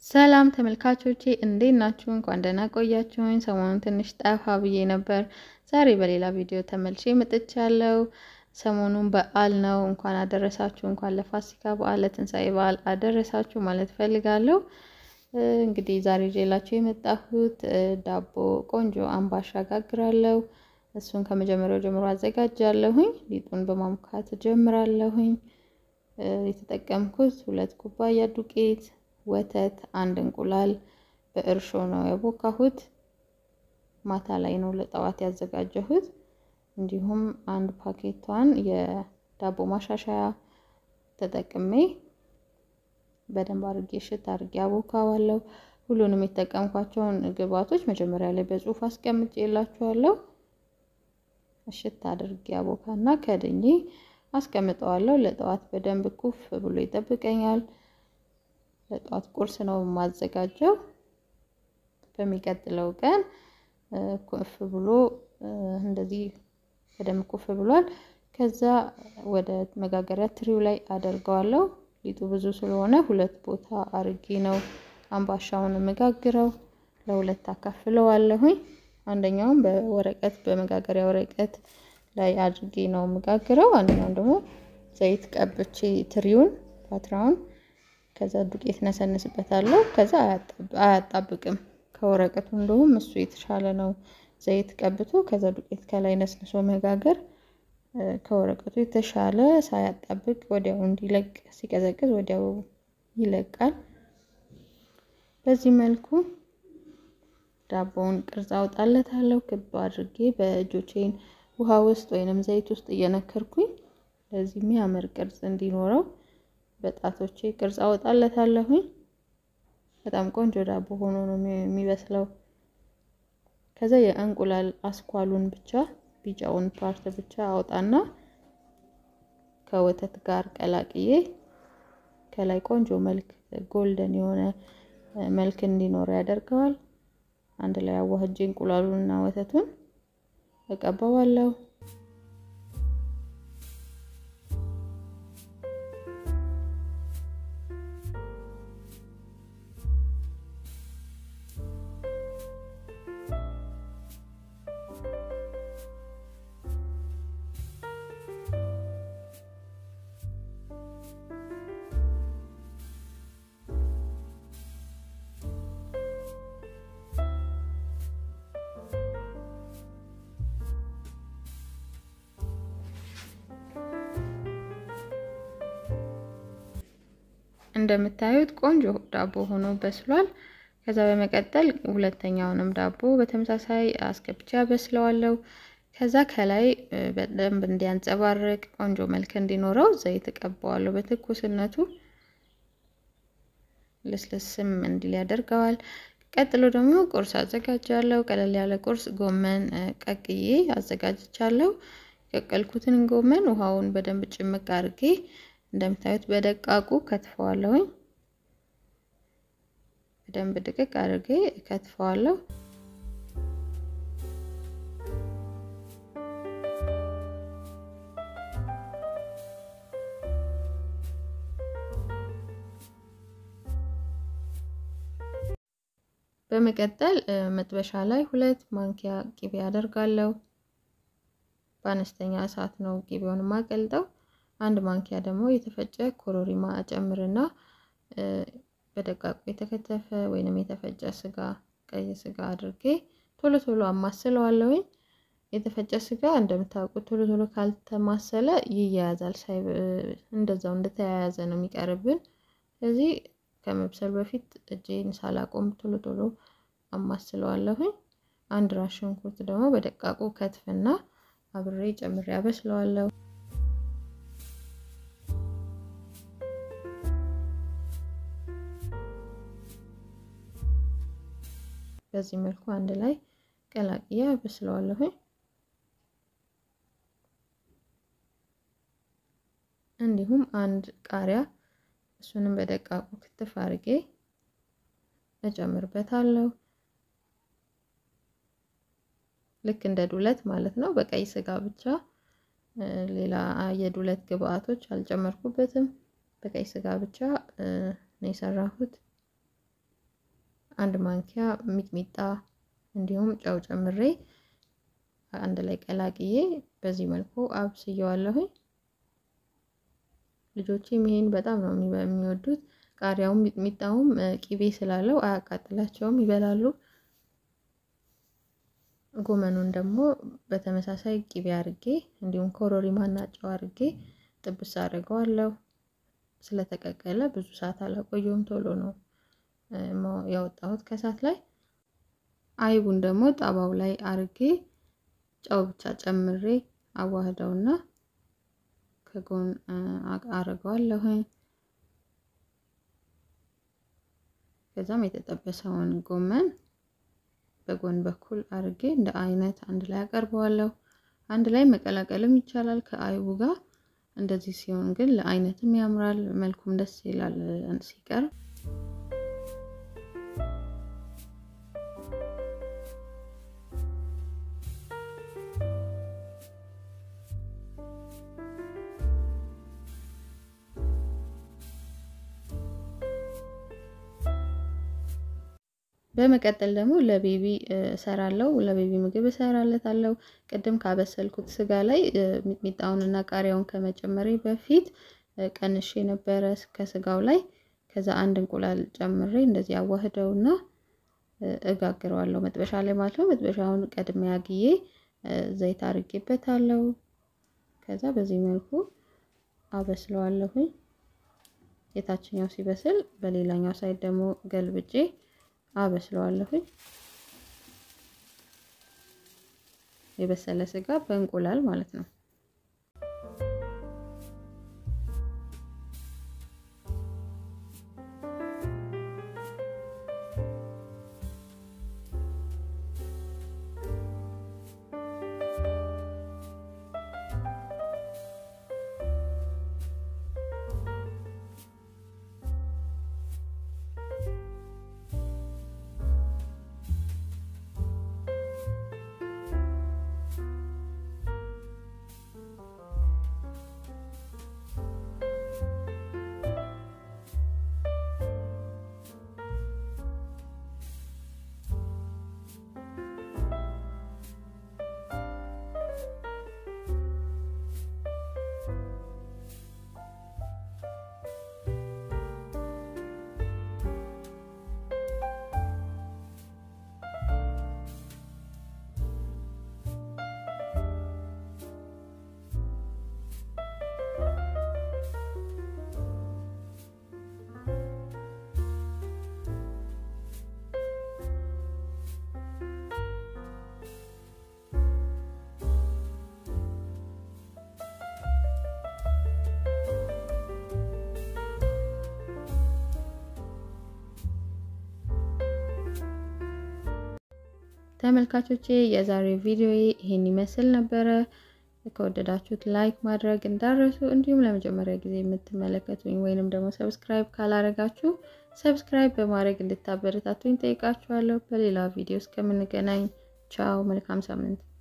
ሰላም ተመልካቾቼ እንዴት ናችሁ? እንኳን ደህና ቆያችሁኝ። ሰሞኑን ትንሽ ጠፋ ብዬ ነበር። ዛሬ በሌላ ቪዲዮ ተመልሼ መጥቻለሁ። ሰሞኑን በዓል ነው። እንኳን አደረሳችሁ። እንኳን ለፋሲካ በዓል ለትንሣኤ በዓል አደረሳችሁ ማለት ፈልጋለሁ። እንግዲህ ዛሬ ይዤላችሁ የመጣሁት ዳቦ ቆንጆ አምባሻ ጋግራለሁ። እሱን ከመጀመሪያው ጀምሮ አዘጋጃለሁኝ። ሊጡን በማምካት ጀምራለሁኝ። የተጠቀምኩት ሁለት ኩባያ ዱቄት ወተት፣ አንድ እንቁላል በእርሾ ነው ያቦካሁት። ማታ ላይ ነው ለጠዋት ያዘጋጀሁት። እንዲሁም አንድ ፓኬቷን የዳቦ ማሻሻያ ተጠቅሜ በደንብ አድርጌ ሽት አድርጌ አቦካዋለሁ። ሁሉንም የተጠቀምኳቸውን ግብአቶች መጀመሪያ ላይ በጽሁፍ አስቀምጬ የላችኋለሁ። ሽት አድርጌ አቦካና ከድኜ አስቀምጠዋለሁ። ለጠዋት በደንብ ኩፍ ብሎ ይጠብቀኛል። ለጠዋት ቁርስ ነው የማዘጋጀው። በሚቀጥለው ቀን ኩፍ ብሎ እንደዚህ በደንብ ኩፍ ብሏል። ከዛ ወደ መጋገሪያ ትሪው ላይ አደርገዋለሁ። ሊጡ ብዙ ስለሆነ ሁለት ቦታ አርጌ ነው አምባሻውን የምጋግረው። ለሁለት አካፍለዋለሁኝ። አንደኛውን በወረቀት በመጋገሪያ ወረቀት ላይ አድርጌ ነው የምጋግረው። አንደኛውን ደግሞ ዘይት ቀብቼ ትሪውን ፓትራውን ከዛ ዱቄት ነሰንስበታለሁ። ከዛ አያጣብቅም ከወረቀቱ እንደውም እሱ የተሻለ ነው። ዘይት ቀብቶ ከዛ ዱቄት ከላይ ነስንሶ መጋገር ከወረቀቱ የተሻለ ሳያጣብቅ ወዲያው እንዲለቅ ሲቀዘቅዝ ወዲያው ይለቃል። በዚህ መልኩ ዳቦውን ቅርጽ አውጣለታለሁ። ክብ አድርጌ በእጆቼን ውሃ ውስጥ ወይንም ዘይት ውስጥ እየነከርኩኝ ለዚህ የሚያምር ቅርጽ እንዲኖረው በጣቶቼ ቅርጽ አወጣለታለሁኝ። በጣም ቆንጆ ዳቦ ሆኖ ነው የሚበስለው። ከዛ የእንቁላል አስኳሉን ብቻ ቢጫውን ፓርት ብቻ አውጣና ከወተት ጋር ቀላቅዬ ከላይ ቆንጆ መልክ ጎልደን የሆነ መልክ እንዲኖረው ያደርገዋል። አንድ ላይ አዋህጄ እንቁላሉንና ወተቱን እቀባዋለሁ። እንደምታዩት ቆንጆ ዳቦ ሆኖ በስሏል። ከዛ በመቀጠል ሁለተኛውንም ዳቦ በተመሳሳይ አስገብቼ አበስለዋለሁ። ከዛ ከላይ በደንብ እንዲያንጸባርቅ ቆንጆ መልክ እንዲኖረው ዘይት እቀባዋለሁ። በትኩስነቱ ልስልስም እንዲል ያደርገዋል። ቀጥሎ ደግሞ ቁርስ አዘጋጃለሁ። ቀለል ያለ ቁርስ ጎመን ቀቅዬ አዘጋጅቻለሁ። የቀቀልኩትን ጎመን ውሃውን በደንብ ጭምቅ አድርጌ እንደምታዩት በደቃቁ ከትፈዋለሁኝ። በደንብ ድቅቅ አድርጌ ከትፈዋለሁ። በመቀጠል መጥበሻ ላይ ሁለት ማንኪያ ቂቤ አደርጋለሁ። በአነስተኛ እሳት ነው ቂቤውን የማቀልጠው። አንድ ማንኪያ ደግሞ የተፈጨ ኮሮሪማ እጨምርና በደቃቁ የተከተፈ ወይንም የተፈጨ ስጋ ቀይ ስጋ አድርጌ ቶሎ ቶሎ አማስለዋለሁኝ። የተፈጨ ስጋ እንደምታውቁት ቶሎ ቶሎ ካልተማሰለ ይያያዛል። ሳይ እንደዛው እንደተያያዘ ነው የሚቀርብን። ስለዚህ ከመብሰሉ በፊት እጄን ሳላቆም ቶሎ ቶሎ አማስለዋለሁኝ። አንድ ራስ ሽንኩርት ደግሞ በደቃቁ ከትፍና አብሬ ጨምሬ አበስለዋለሁ። በዚህ መልኩ አንድ ላይ ቀላቅዬ አበስለዋለሁኝ። እንዲሁም አንድ ቃሪያ እሱንም በደቃቁ ክትፍ አድርጌ እጨምርበታለሁ። ልክ እንደ ዱለት ማለት ነው። በቀይ ስጋ ብቻ ሌላ የዱለት ግብአቶች አልጨመርኩበትም። በቀይ ስጋ ብቻ ነው የሰራሁት። አንድ ማንኪያ ሚጥሚጣ እንዲሁም ጨው ጨምሬ አንድ ላይ ቀላቅዬ በዚህ መልኩ አብስየዋለሁኝ። ልጆቼም ይሄን በጣም ነው የሚወዱት። ቃሪያውም ሚጥሚጣውም ቂቤ ስላለው አያቃጥላቸውም፣ ይበላሉ። ጎመኑን ደግሞ በተመሳሳይ ቂቤ አርጌ እንዲሁም ኮረሪማና ጨው አርጌ ጥብስ አድርገዋለሁ። ስለተቀቀለ ብዙ ሰዓት አላቆየውም፣ ቶሎ ነው ያወጣሁት ከሳት ላይ። አይቡን ደግሞ ጣባው ላይ አርጌ ጨው ብቻ ጨምሬ አዋህደውና ከጎን አረገዋለሁኝ። ከዛም የተጠበሰውን ጎመን በጎን በኩል አርጌ እንደ አይነት አንድ ላይ አቀርበዋለሁ። አንድ ላይ መቀላቀልም ይቻላል ከአይቡ ጋር። እንደዚህ ሲሆን ግን ለአይነትም ያምራል፣ መልኩም ደስ ይላል ሲቀርብ። በመቀጠል ደግሞ ለቤቢ እሰራለሁ። ለቤቢ ምግብ እሰራለታለሁ። ቅድም ካበሰልኩት ስጋ ላይ ሚጥሚጣውንና ቃሪያውን ከመጨመሬ በፊት ቀንሼ ነበረ ከስጋው ላይ። ከዛ አንድ እንቁላል ጨምሬ እንደዚህ አዋህደውና እጋግረዋለሁ መጥበሻ ላይ ማለት ነው። መጥበሻውን ቀድሜ አግዬ ዘይት አርጌበታለሁ። ከዛ በዚህ መልኩ አበስለዋለሁኝ። የታችኛው ሲበስል በሌላኛው ሳይድ ደግሞ ገልብጬ አበስለዋለሁኝ። የበሰለ ስጋ በእንቁላል ማለት ነው። ተመልካቾቼ የዛሬው ቪዲዮ ይሄን ይመስል ነበረ። ከወደዳችሁት ላይክ ማድረግ እንዳረሱ፣ እንዲሁም ለመጀመሪያ ጊዜ የምትመለከቱኝ ወይንም ደግሞ ሰብስክራይብ ካላረጋችሁ ሰብስክራይብ በማድረግ እንድታበረታቱኝ ጠይቃችኋለሁ። በሌላ ቪዲዮ እስከምንገናኝ ቻው፣ መልካም ሳምንት።